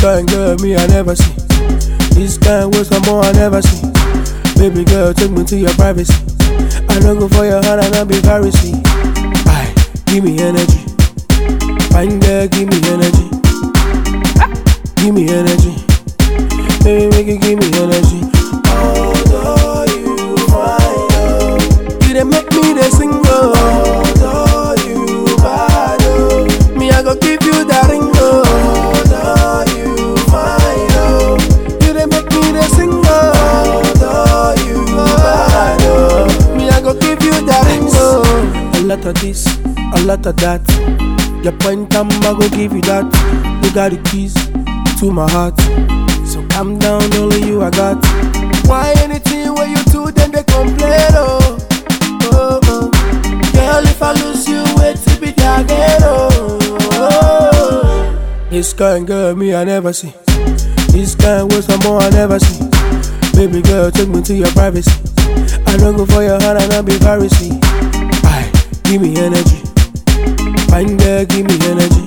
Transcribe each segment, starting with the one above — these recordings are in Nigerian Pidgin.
kind girl me I never see. This kind with some more I never see. Baby girl, take me to your privacy. I don't go for your heart and I'll be Pharisee. Aye, give me energy. Fine girl, give me energy. Give me energy. Baby, make it give me energy. Although you fine, oh, you dey make me the sing, oh. Although you bad, oh, me I go give you that ring, oh. Although you fine, oh, you dey make me the sing, oh. Although you bad, oh, me I go give you that ring, oh. A lot of this, a lot of that. Your point time, I go give you that. You got the keys to my heart. So calm down, only you I got. Why anything when you do, then they complain, oh. oh, oh. Girl, if I lose you, wait till be again, oh. oh. This kind girl, me I never see. This kind with some more I never see. Baby girl, take me to your privacy. I don't go for your heart and I'll be Pharisee. Aye, give me energy. Fine girl, give me energy.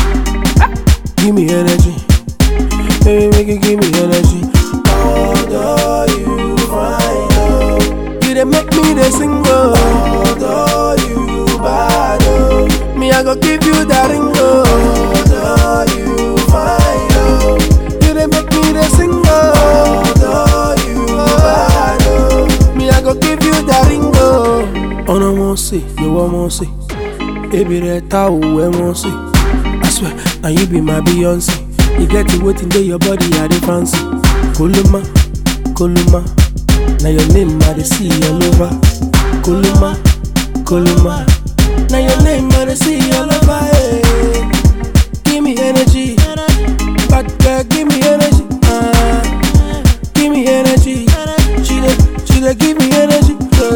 Give me energy. Baby, make it give me energy. Although you fine, oh, you dey make me the single. Although you bad, oh, me I go give you that ring, oh. Although you fine, oh, you dey make me the single. Although you bad, oh, me I go give you that ring, oh. Oh no more say, you want more say. Baby, that how we want say. I swear, now you be my Beyonce. You get to waiting there, your body I dey fancy. Kuluma, Kuluma. Now your name I dey see all over. Kuluma, Kuluma. Now your name I dey see all over. Hey. Give me energy, bad girl, give me energy. Uh, give me energy. She dey, she dey give me energy.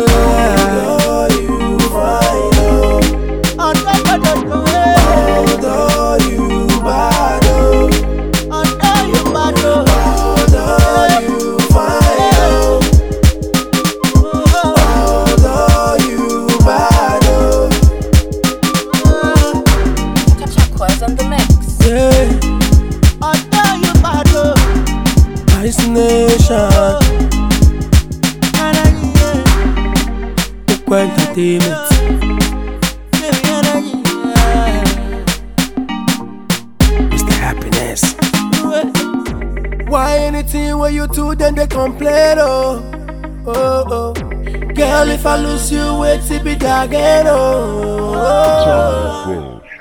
Uh, you fine, oh. Although you bad, oh. Although you fine, oh. Although you bad, oh. Chachaquas on the mix. Yeah, Ice Nation, Ukwe Entertainment. Mr. Happiness. Why anything when you do, then they complain, oh. Oh, oh. Girl, if I lose you, wait till be again, oh. oh. Charles Rose.